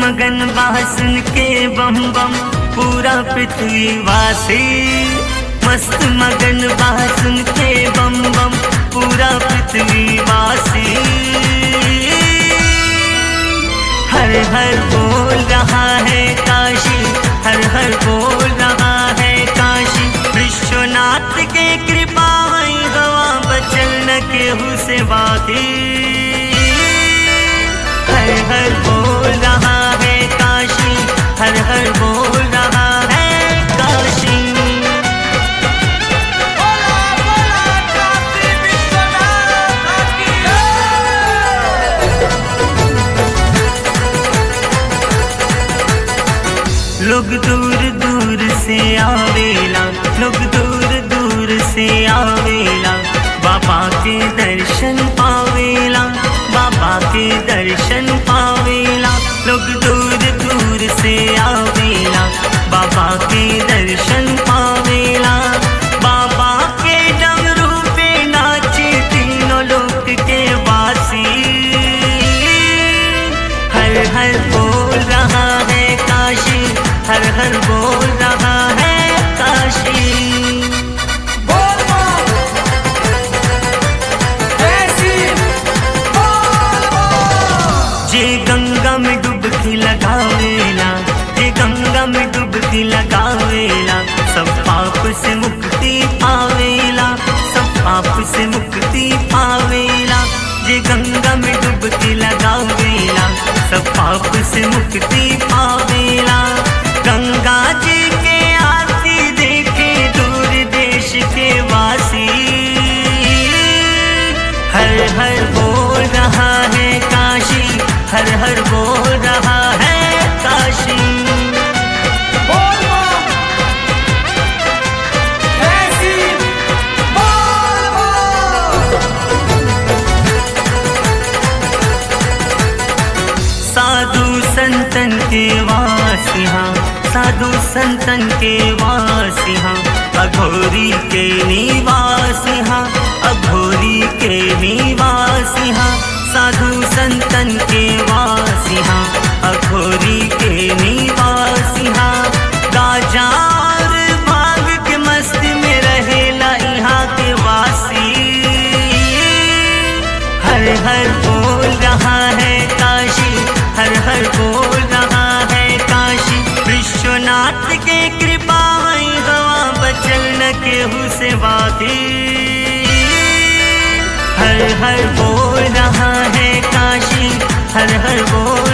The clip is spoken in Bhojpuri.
मगन बासन के बम बम पूरा पृथ्वी वासी मस्त मगन बासन के बम बम पूरा पृथ्वी वासी हर हर बोल रहा है काशी हर हर बोल रहा है काशी विश्वनाथ के कृपा है हवा बचल न केहू से बाकी हर हर बोल रहा है काशी हर हर बोल रहा है काशी बोला बोला काशी विश्वनाथ की लोग दूर दूर से आवेला लोग दूर दूर से आवेला बाबा के दर्शन पावेला बाबा के दर्शन पावेला लोग दूर दूर से आवेला बाबा के दर्शन पावेला बाबा के डमरू पे नाचे तीनों लोक के वासी हर हर बोल रहा है काशी हर हर बोल रहा है काशी बोल बोल जैसी बोल बोल जे गंगा में डुबकी लगावेला जे गंगा में डुबकी लगावेला सब पाप से मुक्ति पावेला सब पाप से मुक्ति पावेला जे गंगा में डुबकी लगावेला सब पाप से मुक्ति पावेला गंगा जी के आरती देखे दूर देश के वासी हर हर बोल रहा है काशी हर हर बोल रहा है काशी बोल बोल जैसी बोल बोल साधु संतन के वासिहा साधु संतन के वासिहा अघोरी के निवासिहा अघोरी के निवासिहा साधु संतन के वासिहा अघोरी के निवासिहा गाजा और भाग के मस्त में रहेला यहाँ के वासी हर हर बोल रहा है काशी हर हर बोल रहा है काशी विश्वनाथ के कृपा है हवा बचल न केहू से बाकी हर हर बोल रहा है काशी हर हर बोल